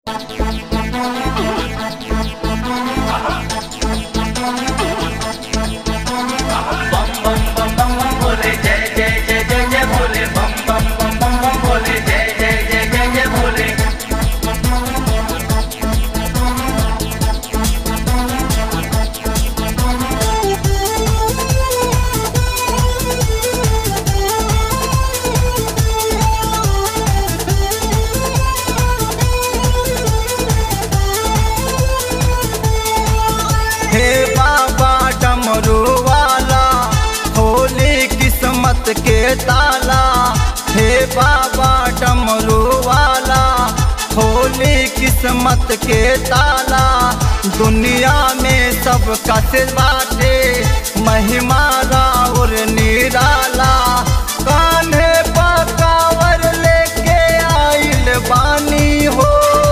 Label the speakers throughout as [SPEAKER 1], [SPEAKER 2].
[SPEAKER 1] हे बाबा डमरू वाला होली किस्मत के ताला हे बाबा डमरू वाला होली किस्मत के ताला दुनिया में सब कस बाटे महिमा राउर निराला कान्हे पकावर लेके आइल बानी हो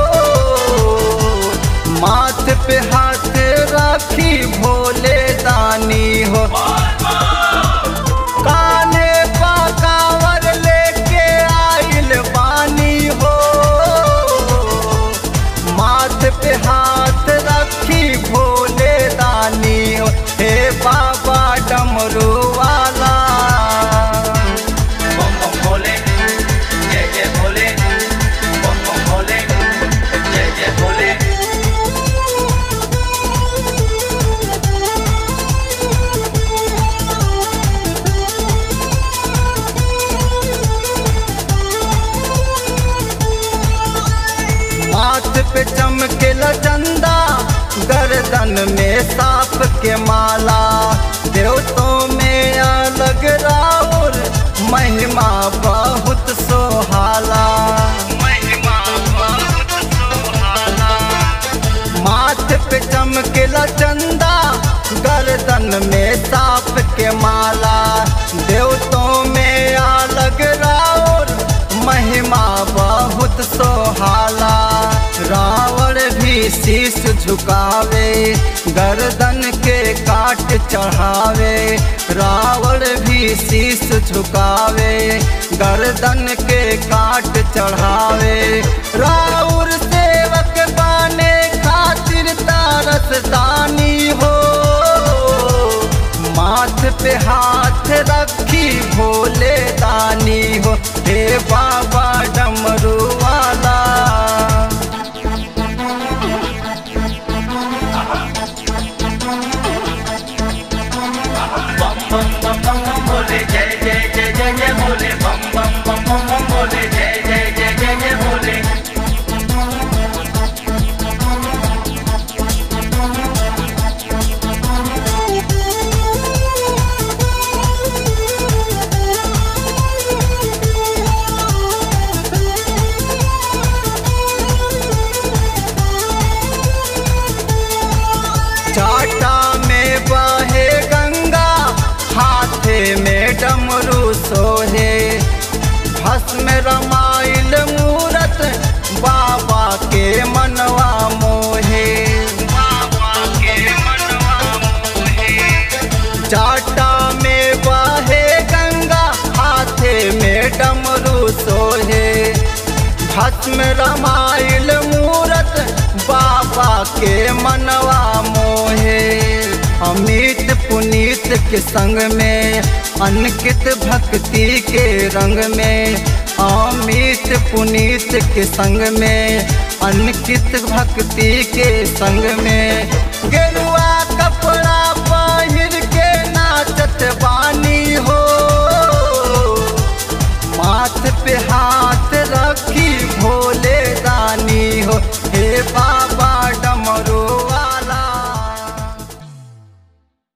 [SPEAKER 1] माथ पे हाथ राखी भोले दानी हो काने पकावर लेके आइल बानी हो माथ पे हाथ रखी भोले दानी हो हे बाबा डमरू वाला
[SPEAKER 2] बम बम भोले जय जय भोले बम बम भोले जय जय भोले
[SPEAKER 1] माथ पे चमके चंदा गर्दन में सांप के माला देवतों में अलग राउर महिमा बहुत सोहाला महिमा बहुत सोहाला माथ पे चमके चंदा गर्दन में सांप के माला देवतों में अलग राउर महिमा बहुत सोहाला रावण भी शीश झुकावे गर्दन के काट चढ़ावे रावण भी शीश झुकावे गर्दन के काट चढ़ावे राउर सेवक बाने खातिर तारस दानी हो माथ पे हाथ रखी भोले दानी हो हे बाबा डमरू वाला
[SPEAKER 2] बम बम बम बम बम भोले जय जय जय जय जय भोले बम बम बम बम बम भोले जय जय जय जय जय भोले
[SPEAKER 1] चाटा में बहे गंगा हाथे में डमरू सोहे भस्म रमाइल मूरत बाबा के मनवा मोहे बाबा के मनवा मोहे चाटा में बहे गंगा हाथे में डमरू सोहे भस्म रमाइल मूरत बाबा के मनवा मोहे अमित पुनीत के संग में अनकित भक्ति के रंग में अमित पुनीत के संग में अनकित भक्ति के संग में